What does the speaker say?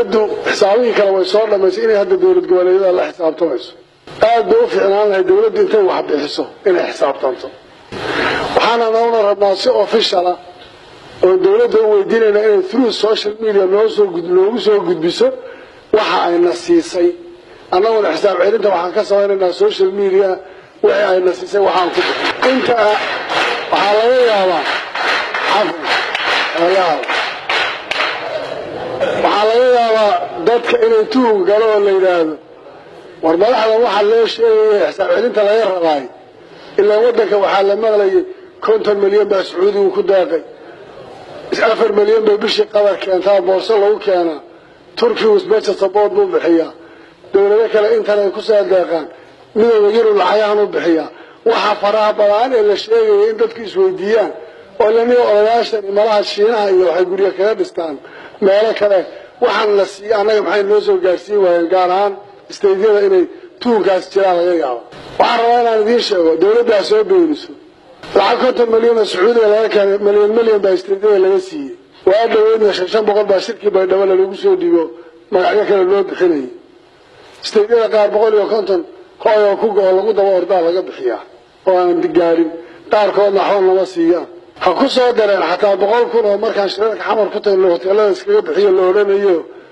dowladdu xisaabihii kale way soo dhamaysay inay hadda dowlad goboleedyada la xisaabtamayso aad bay u fiicnaan lahay dowladdu intay wax bixiso inay xisaabtanto waxaana noona rabnaa si officiala oo dowladda u weydiinayna inay through social media noosoo noogu soo gudbiso waxa ayna siisay annaguna xisaab celinta waxaan ka samaynaynaa social media wixii ayna siisay waxaan ku bixin inta waxaa laga yaabaa cafwan laga yaaba waxaa laga yaabaa dadka inay tuhug galo oo la yidhaahdo war madaxdan waxaa loo sheegaya xisaab celinta laga rabaay ilaa waddanka waxaa la maqlayay konton milyan baa sacuudigu ku daaqay afar milyan bay bishii qadar keentaa boorso lagu keenaa turkigu special support buu bixiyaa dowlado kale intan ay kusoo deeqaan midooda yurub lacagaan u bixiyaa waxaa faraha badaan ee la sheegaya in dadku isweydiiyaan oo laniga odayaashan malaha shiinaha iyo waxay guryo kaga dhistaan meelo kale waxaan la siiya annaga maxay noo soo gaarsiin waayeen gaar ahaan istaydyada inay tuunkaas jiraan laga yaabo waxaan rabaa inaan idiin sheego dowladdaa soo beeniso lacag konton milyan oo sacuudiga laga keenay milyan milyan baa istaydyada laga siiyey waa dhaweydna shan shan boqol baa shirkii baydhabo lalagu soo dhigo magacyo kale loo bixinayay istaydyada qaar boqol iyo konton hooyoo ku go-o lagu daba ordaa laga bixiyaa oo aan gaarin qaarkoodna waxba nama siiyaan ha ku soo dareen xataa boqol kun oo markaan shirarka xamar ku tagno hoteelada iskaga bixiyo la odhanayo